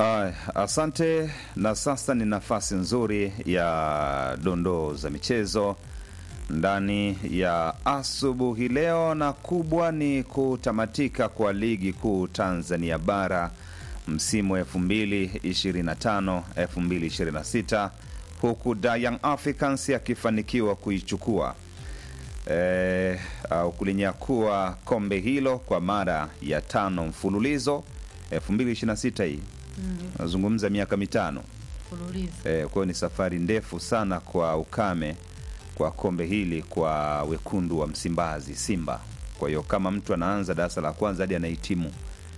Ay, asante. Na sasa ni nafasi nzuri ya dondoo za michezo ndani ya asubuhi leo, na kubwa ni kutamatika kwa ligi kuu Tanzania bara msimu 2025 2026 huku Da Young Africans akifanikiwa kuichukua eh, au kulinyakua kombe hilo kwa mara ya tano mfululizo 2026 hii nazungumza miaka mitano Fululizo. eh, kwa hiyo ni safari ndefu sana kwa ukame kwa kombe hili kwa wekundu wa Msimbazi Simba. Kwa hiyo kama mtu anaanza darasa la kwanza hadi anahitimu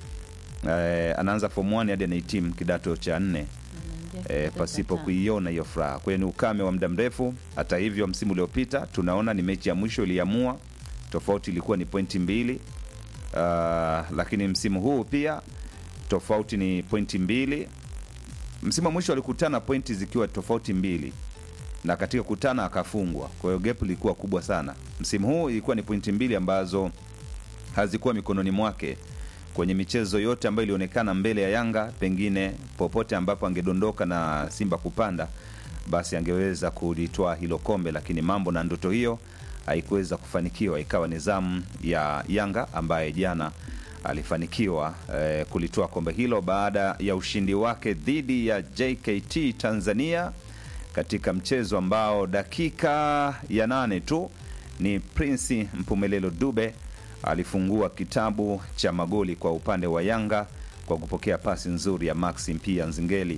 eh, anaanza form 1 hadi anahitimu kidato cha nne Anaingia e, kidato pasipo cha tano. kuiona hiyo furaha. Kwa hiyo ni ukame wa muda mrefu. Hata hivyo, msimu uliopita tunaona ni mechi ya mwisho iliamua, tofauti ilikuwa ni pointi mbili. Uh, lakini msimu huu pia tofauti ni pointi mbili. Msimu wa mwisho walikutana pointi zikiwa tofauti mbili, na katika kutana akafungwa. Kwa hiyo gap ilikuwa kubwa sana. Msimu huu ilikuwa ni pointi mbili ambazo hazikuwa mikononi mwake kwenye michezo yote ambayo ilionekana mbele ya Yanga. Pengine popote ambapo angedondoka na Simba kupanda, basi angeweza kulitwaa hilo kombe, lakini mambo na ndoto hiyo haikuweza kufanikiwa. Ikawa ni zamu ya Yanga ambaye jana alifanikiwa eh, kulitoa kombe hilo baada ya ushindi wake dhidi ya JKT Tanzania katika mchezo ambao dakika ya nane tu ni Prince Mpumelelo Dube alifungua kitabu cha magoli kwa upande wa Yanga kwa kupokea pasi nzuri ya Maxim pia Nzingeli,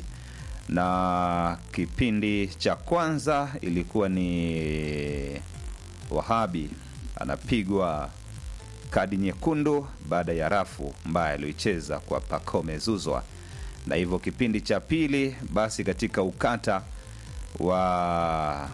na kipindi cha kwanza ilikuwa ni Wahabi anapigwa kadi nyekundu baada ya rafu mbaya aliyoicheza kwa Pacome Zuzwa, na hivyo kipindi cha pili basi katika ukata wa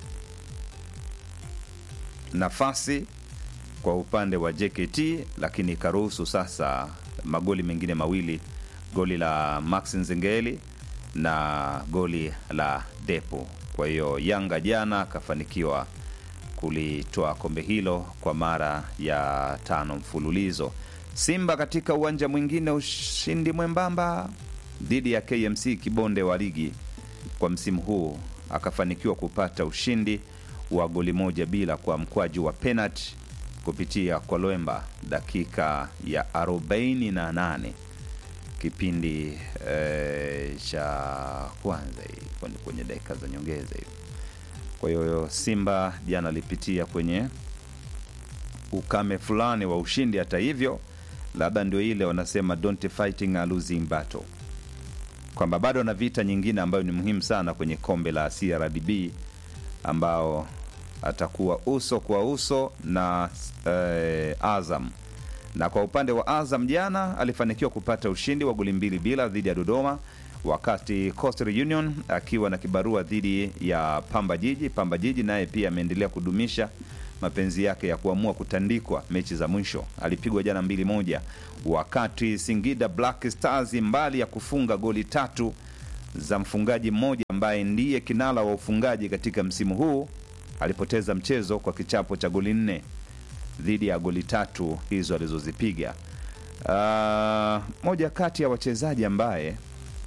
nafasi kwa upande wa JKT, lakini ikaruhusu sasa magoli mengine mawili, goli la Max Nzengeli na goli la Depo. Kwa hiyo Yanga jana akafanikiwa kulitoa kombe hilo kwa mara ya tano mfululizo. Simba katika uwanja mwingine, ushindi mwembamba dhidi ya KMC Kibonde wa ligi kwa msimu huu, akafanikiwa kupata ushindi wa goli moja bila kwa mkwaju wa penalti kupitia kwa Lwemba dakika ya 48 kipindi eh, cha kwanza hii kwenye- kwenye dakika za nyongeza hiyo. Kwa hiyo Simba jana alipitia kwenye ukame fulani wa ushindi. Hata hivyo, labda ndio ile wanasema don't fighting a losing battle, kwamba bado ana vita nyingine ambayo ni muhimu sana kwenye kombe la CRDB ambao atakuwa uso kwa uso na eh, Azam. Na kwa upande wa Azam jana alifanikiwa kupata ushindi wa goli mbili bila dhidi ya Dodoma, wakati Coastal Union akiwa na kibarua dhidi ya Pamba Jiji. Pamba Jiji naye pia ameendelea kudumisha mapenzi yake ya kuamua kutandikwa mechi za mwisho. Alipigwa jana mbili moja, wakati Singida Black Stars mbali ya kufunga goli tatu za mfungaji mmoja ambaye ndiye kinara wa ufungaji katika msimu huu alipoteza mchezo kwa kichapo cha goli nne dhidi ya goli tatu hizo alizozipiga. Ah, moja kati ya wachezaji ambaye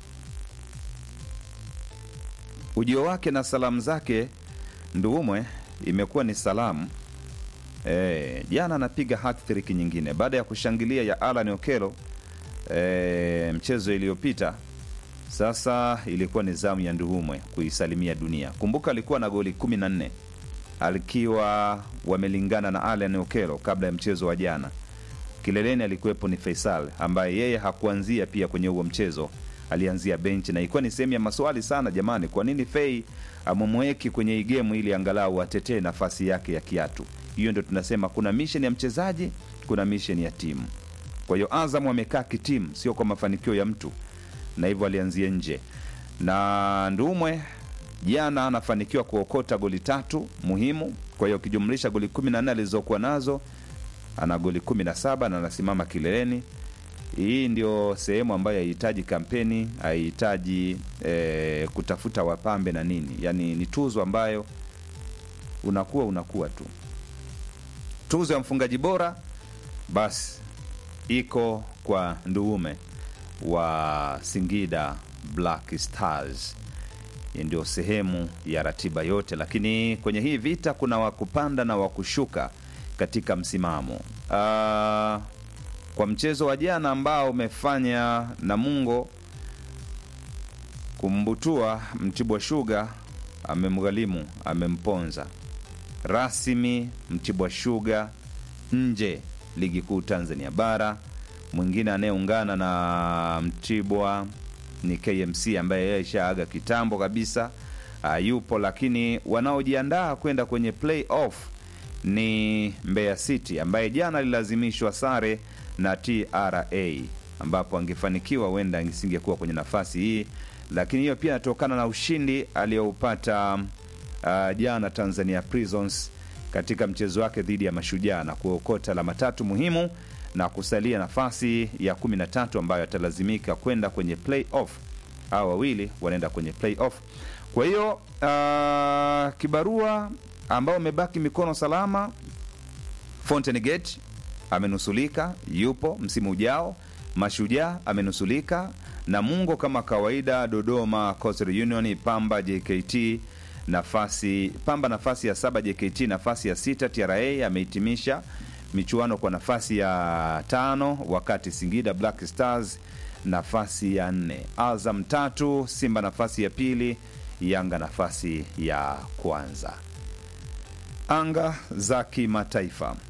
ujio wake na salamu zake Nduumwe imekuwa ni salamu e, jana anapiga hat-trick nyingine baada ya kushangilia ya Alan Okelo e, mchezo iliyopita sasa ilikuwa ni zamu ya Nduhumwe kuisalimia dunia. Kumbuka alikuwa na goli 14 alikiwa wamelingana na Allan Okelo kabla ya mchezo wa jana. Kileleni alikuwepo ni Faisal ambaye yeye hakuanzia pia kwenye huo mchezo, alianzia benchi na ilikuwa ni sehemu ya maswali sana. Jamani, kwa nini Fei amemweki kwenye hii gemu ili angalau atetee nafasi yake ya kiatu? Hiyo ndio tunasema kuna mission ya mchezaji, kuna mission ya timu. Kwa hiyo Azam wamekaa kitimu, sio kwa mafanikio ya mtu na hivyo alianzia nje na Ndumwe jana anafanikiwa kuokota goli tatu muhimu. Kwa hiyo ukijumlisha goli 14 alizokuwa nazo ana goli 17 na anasimama kileleni. Hii ndio sehemu ambayo haihitaji kampeni, haihitaji eh, kutafuta wapambe na nini, yaani ni tuzo ambayo unakuwa unakuwa tu. Tuzo ya mfungaji bora basi iko kwa Nduume wa Singida Black Stars. Hii ndio sehemu ya ratiba yote, lakini kwenye hii vita kuna wakupanda na wakushuka katika msimamo. Ah, kwa mchezo wa jana ambao umefanya Namungo kumbutua Mtibwa Sugar, amemghalimu amemponza rasmi Mtibwa Sugar nje ligi kuu Tanzania bara. Mwingine anayeungana na Mtibwa ni KMC ambaye yeye ishaaga kitambo kabisa, uh, yupo lakini wanaojiandaa kwenda kwenye playoff ni Mbeya City ambaye jana alilazimishwa sare na TRA, ambapo angefanikiwa huenda isingekuwa kwenye nafasi hii, lakini hiyo pia inatokana na ushindi aliyoupata uh, jana Tanzania Prisons katika mchezo wake dhidi ya Mashujaa na kuokota alama tatu muhimu na kusalia nafasi ya 13 ambayo atalazimika kwenda kwenye playoff. Hao wawili wanaenda kwenye playoff. Kwa hiyo uh, kibarua ambao amebaki mikono salama, Fountain Gate amenusulika, yupo msimu ujao. Mashujaa amenusulika, Namungo kama kawaida, Dodoma Coastal Union, Pamba JKT nafasi Pamba nafasi ya saba, JKT nafasi ya sita, TRA amehitimisha michuano kwa nafasi ya tano, wakati Singida Black Stars nafasi ya nne, Azam tatu, Simba nafasi ya pili, Yanga nafasi ya kwanza. Anga za kimataifa.